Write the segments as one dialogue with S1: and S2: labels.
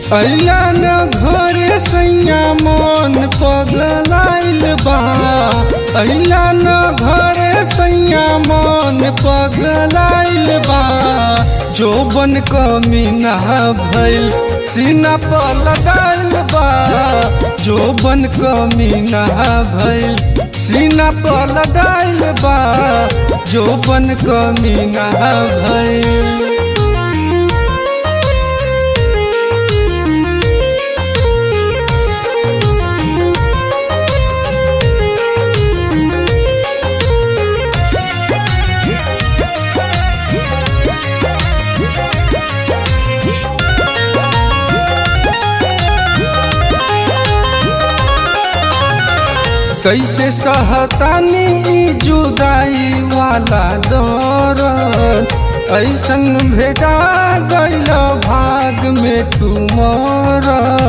S1: अइला न घरे सैया मन पगलाइल बा अइला न घरे सैया मन पगलाइल बा जोबन कमीना भइल सीना पर लगाइल बा जोबन कमीना भइल सीना पर लगाइल बा जोबन कमीना भइल कैसे सहतानी ई जुदाई वाला दौर ऐसन भेटा गैल भाग में तुमर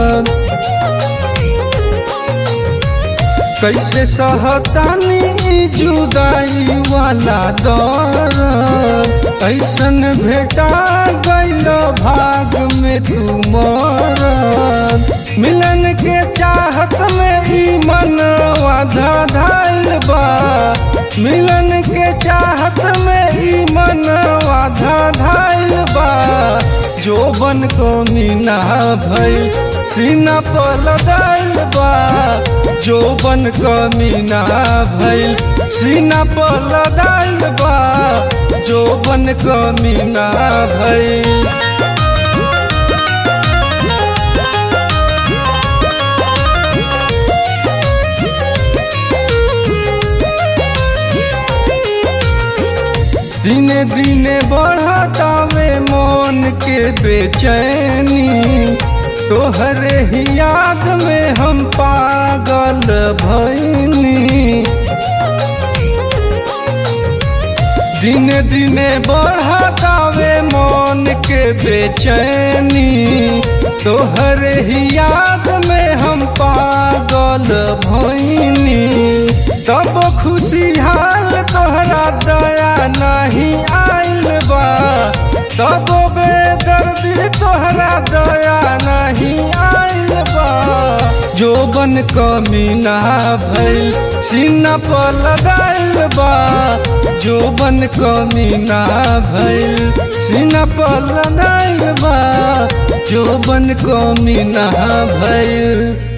S1: कैसे सहतानी ई जुदाई वाला दौर ऐसन भेटा गैल भाग में तुमर मिलन के चाहत में ई मनवा धाइल बा मिलन के चाहत में ई मनवा धाइल बा जोबन को मीना भइल सीना पर लगाइल बा जोबन को मीना भइल सीना पर लगाइल बा जोबन को मीना भइल दिने दिने बढ़तावे मन के बेचैनी तोहरे ही याद में हम पागल भैनी दिने दिने बढ़तावे मन के बेचैनी तोहरे ही याद में हम पागल भैनी तब खुशहाल तोहरा दया नहीं आइल बा तब बेदर्दी तोहरा दया नहीं आइल बा जोबन कमीना भइल सीना पर लगाइल बा जोबन कमीना भइल सीना पर लगाइल बा जोबन कमीना भइल